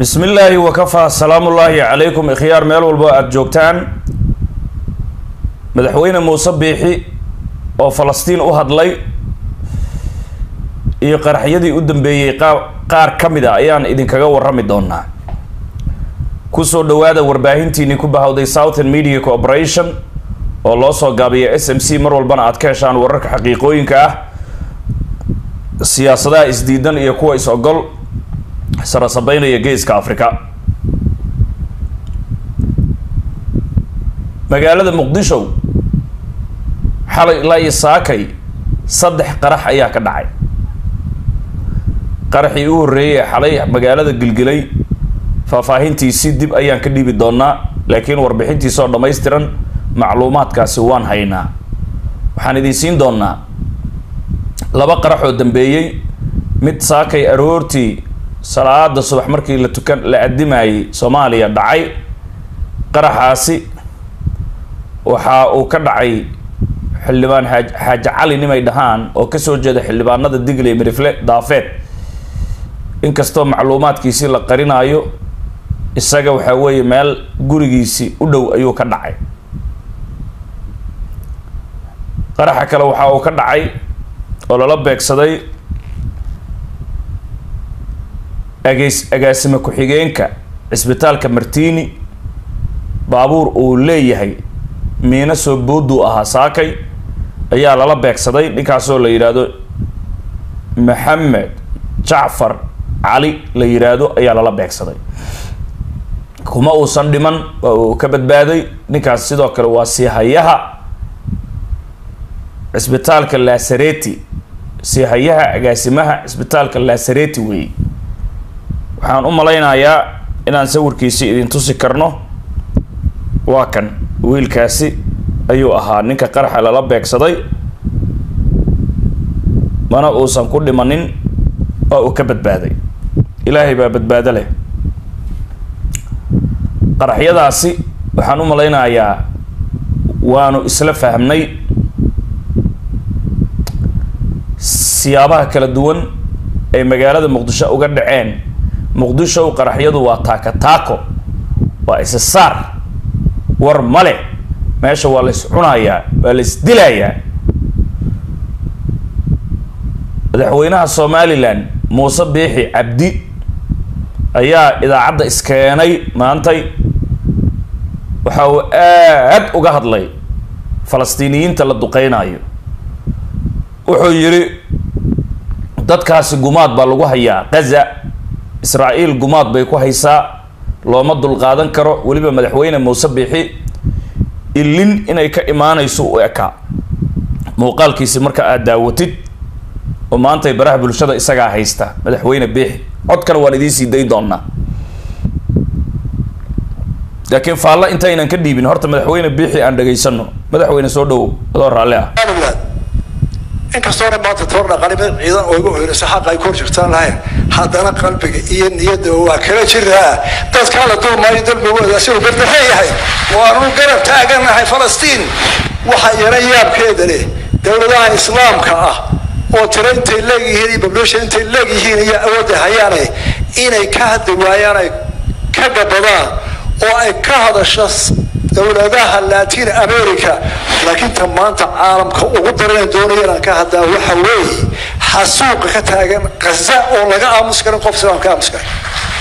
bismi illaahi wakafaa salaamullaahi calaykum ikhyaar meel walbo aada joogtaan madaxweyne muuse biixi oo falastiin u hadlay iyo qaraxyadii u dambeeyey qa qaar ka mid a ayaan idinkaga warrami doonaa kusoo dhawaada warbaahintiinii ku bahawday southern media corporation oo loo soo gaabiya s m c mar walbana aad ka heshaan wararka xaqiiqooyinka ah siyaasadaha isdiidan iyo kuwa is-ogol sarasabeynaya geeska africa magaalada muqdisho xalay ilaa iyo saakay saddex qarax ayaa ka dhacay qaraxii u horreeyay ee xalay magaalada gilgilay faahfaahintiisi dib ayaan ka dhiibi doonaa laakiin warbixintiisa oo dhammaystiran macluumaadkaasi waan haynaa waxaan idin siin doonaa laba qarax oo dambeeyey mid saakay aroortii salaada subax markii la tukan la adimayay soomaaliya dhacay qaraxaasi waxa uu ka dhacay xildhibaan aa xaaji cali nimay dhahaan oo kasoo jeeda xildhibaanada digley mirifle daafeed inkastoo macluumaadkiisii la qarinaayo isaga waxaa weeye meel gurigiisi u dhow ayuu ka dhacay qaraxa kale waxa uu ka dhacay oo lala beegsaday ageys agaasime ku-xigeenka cisbitaalka martini baabuur uu leeyahay miino soo booduu ahaa saakay ayaa lala beegsaday ninkaasoo la yidhaahdo maxamed jacfar cali la yidhaahdo ayaa lala beegsaday kuma uusan dhiman waa uu ka badbaaday ninkaas sidoo kale waa siihayaha cisbitaalka lasareti siihayaha agaasimaha cisbitaalka lasareti weeye waxaan u malaynayaa inaan sawirkiisi idin tusi karno waa kan wiilkaasi ayuu ahaa ninka qaraxa lala beegsaday mana uusan ku dhimanin oo uu ka badbaaday ilaahay baa badbaado leh qaraxyadaasi waxaan u malaynayaa waanu isla fahmnay siyaabaha kala duwan ay magaalada muqdisho uga dhaceen muqdisho qaraxyadu waa taaka taako waa isa saar war male meesha waa la is cunayaa waa la is dilayaa madaxweynaha somalilan muuse biixi cabdi ayaa idaacadda iskeenay maantay waxa uu aad uga hadlay falastiiniyiinta la duqeynayo wuxuu yidhi dadkaasi gumaad baa lagu hayaa gaza israa-iil gumaad bay ku haysaa looma dulqaadan karo weliba madaxweyne muuse biixi ilin inay ka imaanayso u ekaa muuqaalkiisi marka aad daawatid oo maantay baraha bulshada isagaa haysta madaxweyne biixi codkana waan idiin sii dayn doonaa laakiin faalla intaynan ka dhiibin horta madaxweyne biixi aan dhegaysano madaxweyne soo dhowow adoo raalli ah inkastoona maanta toor dhaqanimo ciidan oo igu hoyrayso xaqa ay kor jirtaan lahayn haddana qalbiga iyo niyadda waa kala jiraa dadkaa la dulmaayo dalbigooda asigoo gardaxan yahay waanu garab taaganahay falastiin waxa yana yaabkeeda leh dowladaha islaamka ah oo tiro intay leegyihiin iyo babloosha intay leegyihiin iyo awoodda hayaane inay ka hadli waayaan ay ka gabadaan oo ay ka hadasho dowladaha latin america laakiin ta maanta caalamka ugu daran doonaya inaan ka hadlaa waxa weeye xasuuqa ka taagan gaza oo laga aamus karin qof silaan ka aamus karin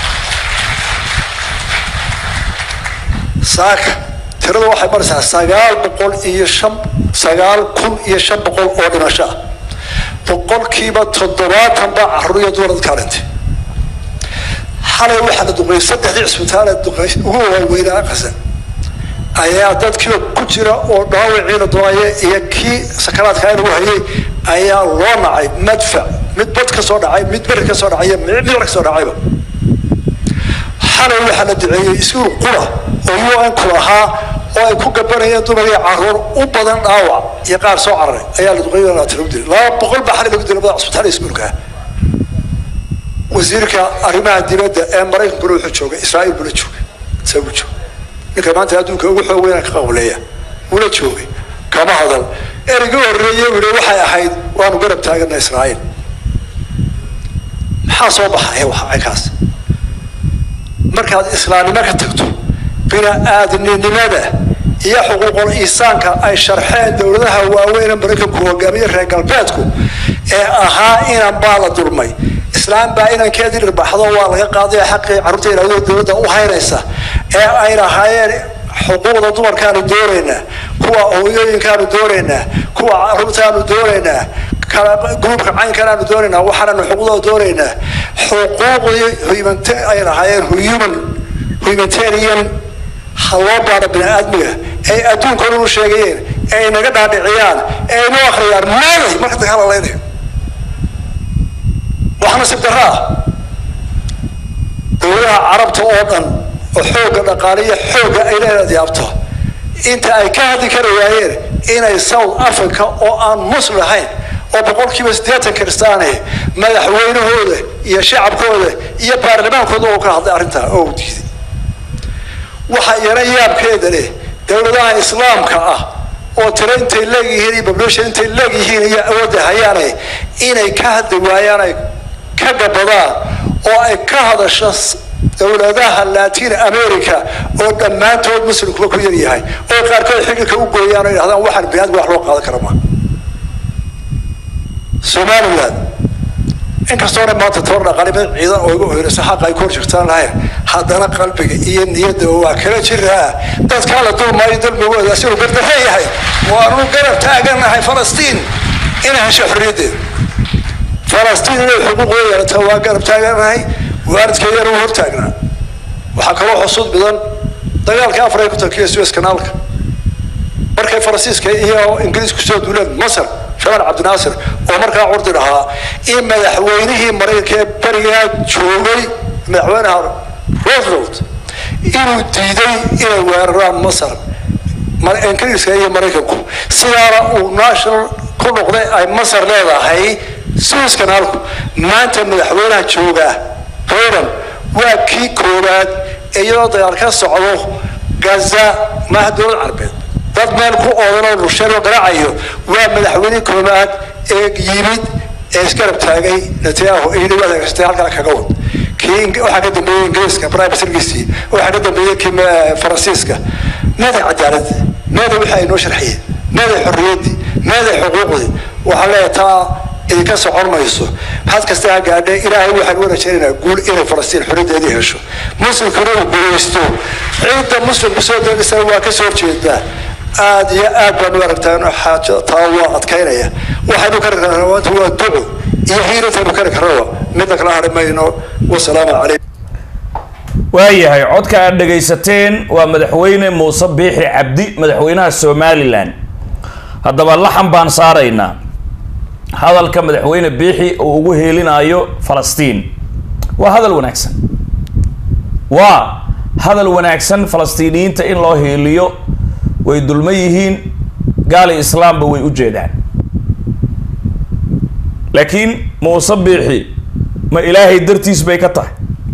saaka tirada waxay maraysaa sagaal boqol iyo shan sagaal kun iyo shan boqol oo dhimasho ah boqolkiiba toddobaatan baa caruuriya dumar dadkaa dhintay xalay waxaa la duqeeyay saddexdii cisbitaal ee duqeey ugu waaweynaa gaza ayaa dadkiiba ku jira oo dhaawiciina doonaya iyo kii sakaraadka inagu hayay ayaa loo nacay madfac mid bad ka soo dhacay mid beri ka soo dhacay mid ka soo dhacayba xalay waxaa la duceeyey iskuul qura oo un ku lahaa oo ay ku gabanayeen dumar iyo caruur u badan dhaawac iyo qaar soo cararay ayaa la duqeeyo laati lagu dilay laba boqol baa xalay lagu dilay madax cusbitaal iskuulka wasiirka arrimaha dibadda ee maraykankuna wuxuu joogay israa'iil bula joogay isagu joogay ninka maanta adduunka ugu xoog weyna ka qawleeya ula joogay kama hadal ereyga horreeye u yihi waxay ahayd waanu garab taagana israa'iil maxaa soo baxaya waxa kaas markaad islaamnimo ka tagto bini-aadminimada iyo xuquuqul iisaanka ay sharxeen dowladaha waaweyne maraykanku hogaamiye reer galbeedku ee ahaa inan baa la dulmay islaam baa inankeedii dhirbaxdo waa laga qaadaya xaqii carruurta ilaadoo dowladda u haynaysa ee ay lahaayeen xuquuqda dumarkaanu doonaynaa kuwa hooyooyinkaanu doonaynaa kuwa caruurtaanu doonaynaa gruubka caynkanaanu doonaynaa waxaananu xuquuqdooda doonaynaa xuquuqdii ay lahaayeen human humanitarian ha loo baadho bini-aadmiga ay adduunka dhan u sheegayeen ee ay naga dhaadhiciyaan ee ay noo akhriyaan meeday marka dadka halaleynayo wax nasiib darro ah dowladaha carabta oo dhan oo xoogga dhaqaaliya xoogga ay leedaad yaabto inta ay ka hadli kari waayeen inay south africa oo aan muslim ahayn oo boqolkiiba siddeetan kiristaane madaxweynahooda iyo shacabkooda iyo baarlamaankooda oo ka hadlay arrintaa oo u diiday waxa iyana yaabkeeda leh dowladaha islaamka ah oo tiro intay leegyihiin iyo population intay leegyihiin iyo awoodda hayaane inay ka hadli waayaan ay ka gabadaan oo ay ka hadasho dowladaha latin america oo dhammaantood muslimkuba ku yar yahay oo qaarkood xililka u gooyaan oo yidhahdaan waxaan biniadmi wax loo qaadan kara maa somaliland inkastoona maanta toor dhaqalimad ciidan oo igu hoyrayso xaqa ay ku horjegtaan lahayn haddana qalbiga iyo niyadda waa kala jiraa dadkaa la dulmaayo dulmigooda asigoo gardarre yahay waanu garab taaganahay falastiin inay hesho xorriyaddeeda falastiin inay xuquuqda yeelato waa garab taaganahay waalidkeedana u hortaagnaa waxaa kaloo xusuud mudan dagaalka afar ay ku takiya suez kanaalka markay faransiiska iyo ingiriisku soo duuleen masar jamaal cabdinaasir oo markaa curdi dhahaa in madaxweynihii maraykanka ee berigaa joogay madaxweynaha roosevelt inuu diiday inay weeraraan masar ingiriiska iyo maraykanku sidaana uu national ku noqday ay masar leedahay suez kanaalku maanta madaxweynaha joogaa baydan waa kii koowaad iyadoo dagaal ka socdo gaza maaha dowlad carbeed dad meel ku oodanoo rusheeno garaacayo waa madaxweyne koowaad ee yimid ee isgarab taagay netanyahu iyadii waad hagagsatay halkaa kaga wad kii waxaa ka dambeeyey ingiriiska prime ministerkiisii waxaa ka dambeeyey kii faransiiska meeday cadaalad meeday wixii ay noo sharxiyeen meeday xorriyaddii meeday xuquuqdii waxaa leeyahay taa idinka socon mayso had kasta ha gaadhe ilaahay waxaan u rajaynaynaa guul inay falastiin xorriyadeedii hesho muslimkuna uu guulaysto ciidda muslimku soo degisana waa ka soo horjeedaa aad iyo aad baanu aragtaan xaajo taa waa adkaynaya waxaynu kari karnaa maanta waa duco iyo hiilataynu kari karnaba midna kala hari mayno wasalaamu calaykum waayahay codka aad dhegaysateen waa madaxweyne muuse biixi cabdi madaxweynaha somalilan haddaba laxan baan saaraynaa hadalka madaxweyne biixi uu ugu heelinaayo falastiin waa hadal wanaagsan waa hadal wanaagsan falastiiniyiinta in loo heeliyo way dulma yihiin gaali islaamba way u jeedaan laakiin muuse biixi ma ilaahay dartiis bay ka tahay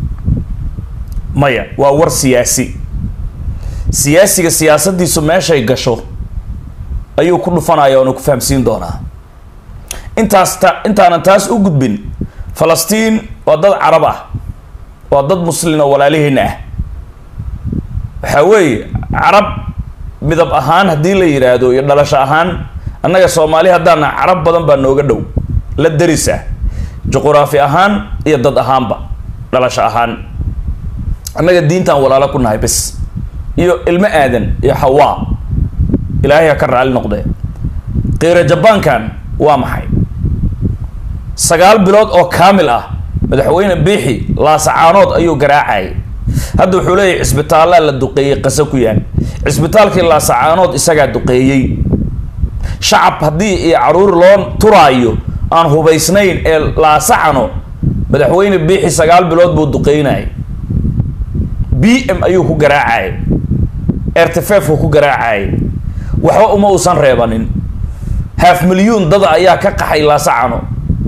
maya waa war siyaasi siyaasiga siyaasaddiisu meeshay gasho ayuu ku dhufanaya oona ku fahamsiin doonaa intaas ta intaanan taas u gudbin falastiin waa dad carab ah waa dad muslin oo walaalihiina ah waxaa weeye carab midab ahaan haddii la yidhaahdo iyo dhalasho ahaan annaga soomaali haddaana carab badan baa nooga dhow la deris ah juquraafi ahaan iyo dad ahaanba dhalasho ahaan annaga diintaan walaalo ku nahay bes iyo ilmo aadan iyo xawaa ilaahay ha ka raali noqdee qiira jabaankan waa maxay sagaal bilood oo kaamil ah madaxweyne biixi laasacaanood ayuu garaacayay hadda wuxuu leeyahy cisbitaallaa la duqeeyey qase ku yaal cisbitaalkii laasacaanood isagaa duqeeyey shacab haddii iyo caruur loo turaayo aan hubaysnayn ee laasacano madaxweyne biixi sagaal bilood buu duqeynayay b m ayuu ku garaacayay ertefefku ku garaacayay waxba uma uusan reebanin haaf milyuun dada ayaa ka qaxay laasacano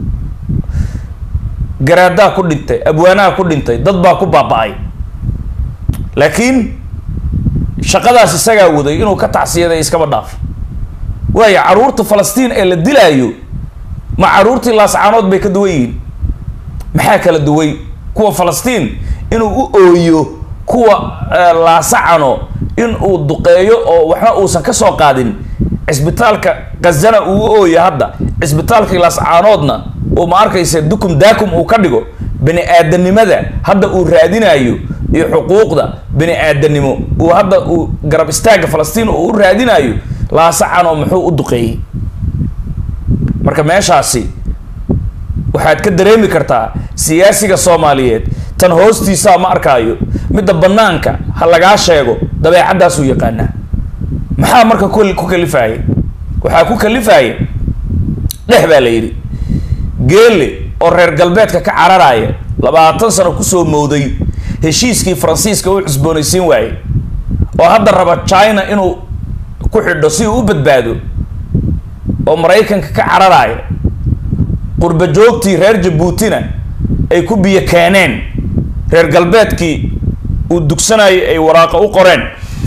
garaadaa ku dhintay abwaanaha ku dhintay dad baa ku baaba-ay laakiin shaqadaas isagaa waday inuu ka tacsiyaday iskaba dhaaf waayo caruurta falastiin ee la dilaayo ma caruurtii laascaanood bay ka duwan yihiin maxaa kala duway kuwa falastiin inuu u ooyo kuwa laasacano in uu duqeeyo oo waxna uusan ka soo qaadin cisbitaalka khazana uu ooya hadda cisbitaalka laascaanoodna uu ma arkaysa dukum daakum uu ka dhigo bani aadanimada hadda uu raadinayo iyo xuquuqda bani aadanimo uu hadda uu garab istaaga falastiin uu u raadinayo laasacano muxuu u duqeeyey marka meeshaasi waxaad ka dareemi kartaa siyaasiga soomaaliyeed tan hoostiisaa ma arkaayo midda banaanka ha lagaa sheego dabeecaddaasuu yaqaanaa maxaa marka ku kalifaya waxaa ku kalifaya dhex baa la yidhi geele oo reer galbeedka ka cararaya labaatan sano kusoo mowday heshiiskii faransiiska u cusboonaysiin waayey oo hadda raba china inuu ku xidho si uu u badbaado oo maraykanka ka cararaya qurba joogtii reer jabuutina ay ku biyo keeneen reer galbeedkii uu dugsanayay ay waraaqo u qoreen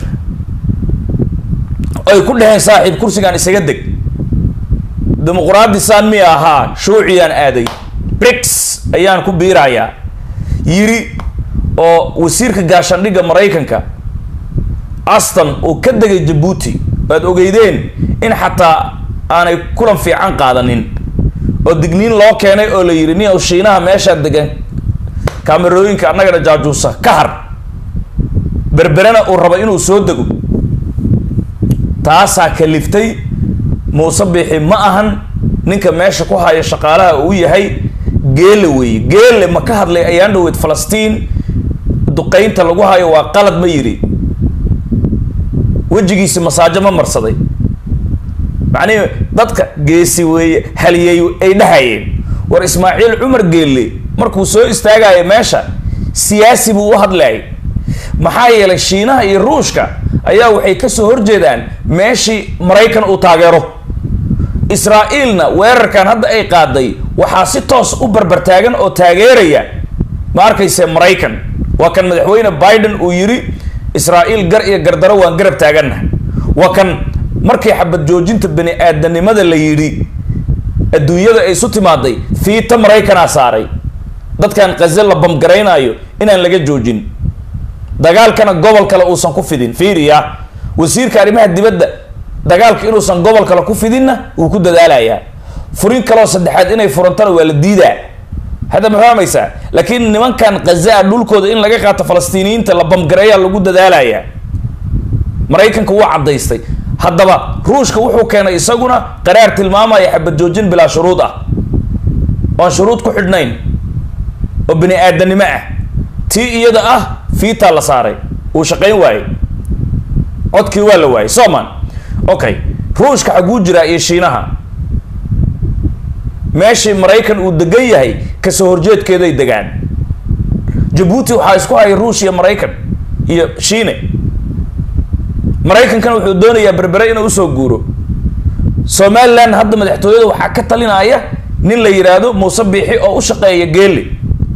ay ku dheheen saaxiib kursigaan isaga deg dimuquraadi saan mi ahaa shuuciyaan aaday brix ayaan ku biirayaa yiri oo wasiirka gaashandhigga maraykanka aston uu ka degay jabuuti waad ogeydeen in xataa aanay kulan fiican qaadanin oo digniin loo keenay oo la yidhi nin shiinaha meeshaa degan kaamerooyinka annagana jaajuusa ka har berberena uu rabo inuu soo dego taasaa kaliftay muuse biixi ma ahan ninka meesha ku haya shaqaalaha uu yahay geele weeye geele ma ka hadlay ayaan dhaweyd falastiin duqeynta lagu hayo waa qalad ma yidhi wejigiisi masaajo ma marsaday macnihi dadka geesi weeye haliyey ay dhahayeen war ismaaciil cumar geelle markuu soo istaagayo meesha siyaasi buu u hadlayay maxaa yeelay shiinaha iyo ruushka ayaa waxay kasoo horjeedaan meeshii maraykan uu taageero israa-iilna weerarkan hadda ay qaaday waxaa si toos u barbartaagan oo taageeraya ma arkayse maraykan waa kan madaxweyne biden uu yidhi israa-iil gar iyo gardaro waan garab taaganna waa kan markii xabad joojinta bani aadanimada la yidhi adduunyada ay isu timaaday fiita maraykanaa saaray dadkan kaze la bamgaraynaayo inaan laga joojin dagaalkana gobol kale uusan ku fidin fiiriya wasiirka arrimaha dibadda dagaalka inuusan gobol kale ku fidinna wuu ku dadaalayaa furin kaloo saddexaad inay furantana waa la diidaa hadda ma fahmaysaa laakiin nimankan khazaa dhulkooda in laga qaato falastiiniyiinta la bamgareeyaa lagu dadaalayaa maraykanka wuu caddaystay haddaba ruushka wuxuu keenay isaguna qaraar tilmaamaya xabad joojin bilaa shuruud ah oan shuruud ku xidhnayn oo bani aadanimo ah tii iyada ah fiitaa la saaray uu shaqayn waayey codkii waa la waayey soman okay ruushka xaguu jiraa iyo shiinaha meeshii maraykan uu degan yahay kasoo horjeedkeeday degaan jabuuti waxaa isku haya ruush iyo maraykan iyo shiine maraykankana wuxuu doonayaa berbere inuu usoo guuro somaliland hadda madaxtooyada waxaa ka talinaya nin la yidhaahdo muuse biixi oo u shaqeeya geeli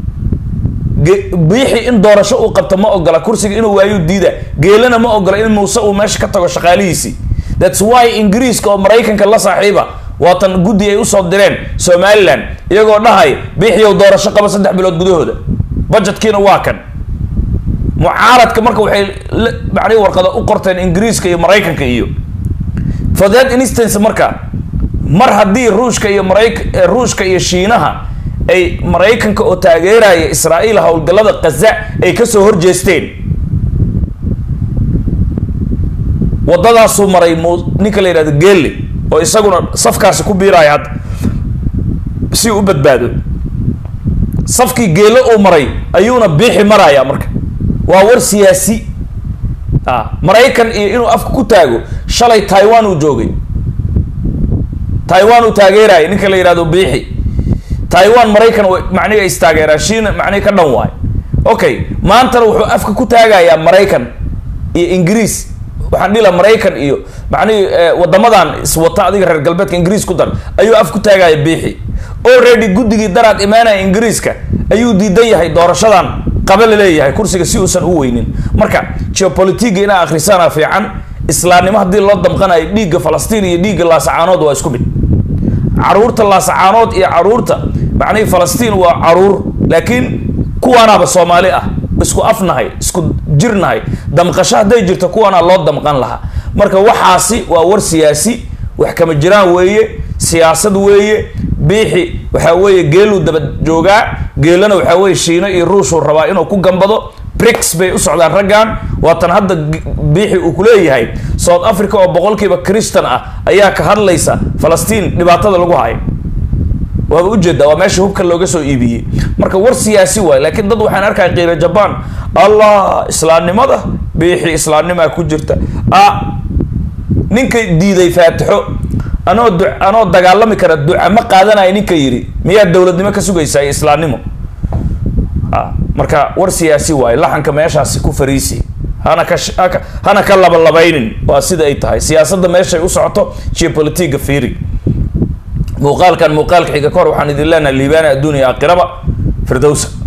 biixi in doorasho uu qabto ma ogola kursiga inuu waayu diida geelana ma ogola in muuse uu meesha ka tago shaqaalihiisii thats why ingiriiska oo maraykanka la saaxiiba waatan guddi ay usoo direen somaliland iyagoo dhahay biixiyow doorasho qaba saddex bilood gudahooda budgetkiina waa kan mucaaradka marka waxay macnihi warqada u qorteen ingiriiska iyo maraykanka iyo for that instance marka mar haddii ruushka iyo marayk ruushka iyo shiinaha ay maraykanka oo taageeraya israa'iil howlgallada khaza ay kasoo horjeesteen waddadaasuu maray mu ninka la yidhahdo geelle oo isaguna safkaasi ku biiraya hadda si uu u badbaado safkii geelle uu maray ayuuna biixi maraya marka waa war siyaasi a maraykan iyo inuu afka ku taago shalay taiwan uu joogay taiwan uu taageeraya ninka la yidhahdo biixi taiwan maraykan macnihi is taageeraan shiina macnihi ka dhan waayo okay maantana wuxuu afka ku taagayaa maraykan iyo ingiriis waxaan dhila maraykan iyo macnihi wadamadan iswata adiga reer galbeedka ingiriis ku dar ayuu af ku taagaya biixi already guddigii daraad imaanaya ingiriiska ayuu diidan yahay doorashadan qaba la leeyahay kursiga si uusan u weynin marka geopolitiga inaa akhrisaana fiican islaamnimo haddii loo damqanayo dhiigga falastiin iyo dhiigga laasacaanood waa isku mid caruurta laasacaanood iyo caruurta macnihi falastiin waa caruur laakiin kuwaanaaba soomaali ah isku afnahay isku jirnahay damqasho hadday jirto kuwaana loo damqan lahaa marka waxaasi waa war siyaasi wax kama jiraan weeye siyaasad weeye biixi waxaa weeye geeluu daba joogaa geelana waxaa weeye shiino iyo ruushuu rabaa inuu ku gambado brix bay u socdaan raggan waatan hadda biixi uu kuleeyahay south africa oo boqolkiiba christan ah ayaa ka hadlaysa falastiin dhibaatada lagu hayo waaba ujeedaa waa meesha hubka looga soo iibiyey marka war siyaasi waay laakiin dad waxaan arkaya qiira jaban allah islaamnimada biixi islaamnimaa ku jirta a ninka diiday faatixo anoo du anoo dagaalami kara duca ma qaadanaya ninka yidhi miyaa dowladnimo ka sugaysaa iyo islaamnimo a marka war siyaasi waaye laxanka meeshaasi ku fariisi hana ka hana ka labalabaynin waa sida ay tahay siyaasadda meeshay u socoto geopolitiga fiiri muuqaalkan muuqaalka xiga kahor waxaan idin leenahay liibaana adduuniya aakhiraba firdowsa